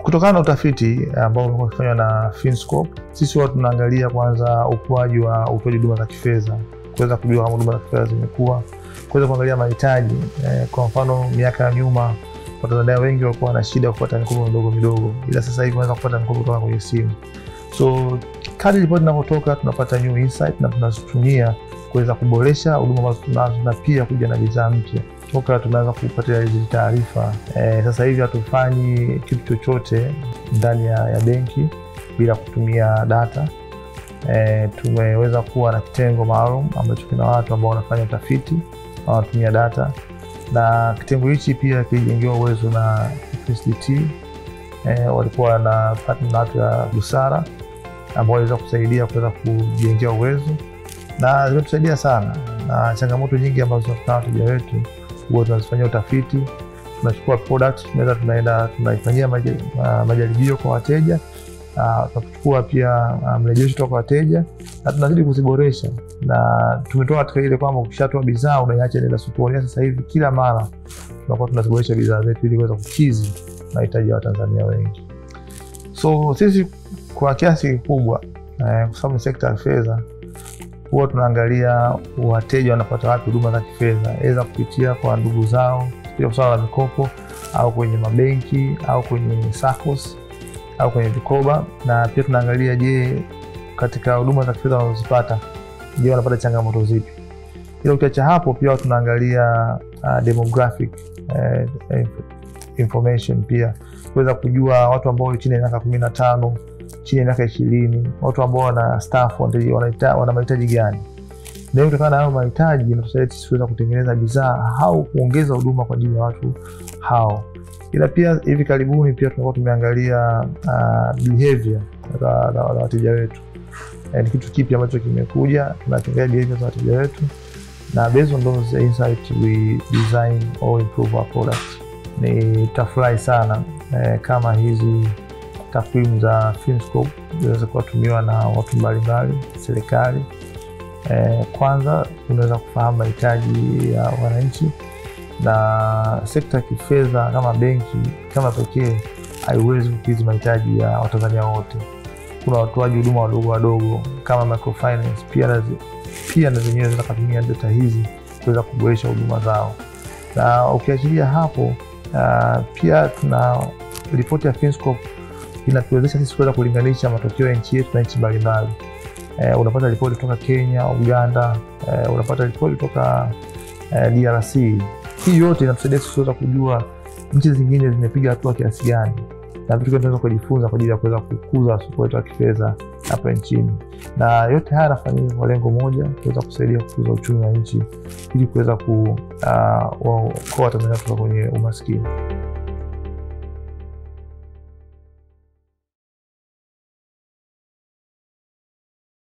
kutokana na utafiti ambao umekuwa ukifanywa na Finscope, sisi huwa tunaangalia kwanza ukuaji wa utoaji huduma za kifedha, kuweza kujua kama huduma za kifedha zimekuwa, kuweza kuangalia mahitaji eh, kwa mfano miaka ya nyuma Watanzania wengi walikuwa na shida ya kupata mikopo midogo midogo, ila sasa hivi wanaweza kupata mikopo kutoka kwenye simu. So kadri ripoti inavyotoka tunapata new insight na tunazitumia kuweza kuboresha huduma ambazo tunazo na pia kuja na bidhaa mpya toka tumeanza kupatia hizi taarifa e, sasa hivi hatufanyi kitu chochote ndani ya, ya benki bila kutumia data e, tumeweza kuwa na kitengo maalum ambacho kina watu ambao wanafanya utafiti wanatumia data na kitengo hichi pia kilijengewa uwezo na FSDT e, walikuwa na partner na watu ya busara ambao waliweza kusaidia kuweza kujengea uwezo na zimetusaidia sana, na changamoto nyingi ambazo tunakutana wateja wetu huwa tunazifanyia utafiti, tunachukua product tunaweza tunaenda tunaifanyia majaribio kwa wateja, tunachukua pia mrejesho toka kwa wateja na tunazidi kuziboresha, na tumetoka katika ile kwamba ukishatoa bidhaa unaiacha inaenda sokoni. Sasa hivi kila mara tunakuwa tunaziboresha bidhaa zetu ili kuweza kukidhi mahitaji ya Watanzania wengi. So sisi kwa kiasi kikubwa eh, kwa sababu ni sekta ya fedha huwa tunaangalia wateja wanapata wapi huduma za kifedha, aidha kupitia kwa ndugu zao kupitia swala la mikopo au kwenye mabenki au kwenye SACCOS au kwenye vikoba, na pia tunaangalia, je, katika huduma za kifedha wanazozipata, je, wanapata changamoto zipi? Ila ukiacha hapo, pia tunaangalia uh, demographic uh, information pia kuweza kujua watu ambao chini ya miaka kumi na tano chini ya miaka ishirini watu ambao wana staff wana mahitaji gani, na kutokana na hayo mahitaji inatusaidia sisi kuweza kutengeneza bidhaa au kuongeza huduma kwa ajili ya watu hao. Ila pia hivi karibuni pia tunakuwa tumeangalia uh, behavior za wateja wetu. E, ni kitu kipi ambacho kimekuja, tunaangalia behavior za wateja wetu na based on those insight we design or improve our products. Nitafurahi sana e, kama hizi takwimu za Finscope zinaweza kuwatumiwa na watu mbalimbali, serikali. E, kwanza unaweza kufahamu mahitaji ya wananchi, na sekta ya kifedha kama benki kama pekee haiwezi kukidhi mahitaji ya Watanzania wote. Kuna watoaji huduma wadogo wadogo kama microfinance, pia na pia na zenyewe zinaweza kutumia data hizi kuweza kuboresha huduma zao, na ukiachilia hapo uh, pia tuna ripoti ya Finscope inatuwezesha sisi kuweza kulinganisha matokeo ya nchi yetu na nchi mbalimbali. Eh, unapata ripoti kutoka Kenya, Uganda, eh, unapata ripoti kutoka eh, DRC. Hii yote inatusaidia sisi kuweza kujua nchi zingine zimepiga hatua kiasi gani na vitu gani tunaweza kujifunza kwa ajili ya kuweza kukuza soko letu la kifedha hapa nchini, na yote haya yanafanyika kwa lengo moja, kuweza kusaidia kukuza uchumi wa nchi ili kuweza kuokoa Watanzania kutoka kwenye umaskini.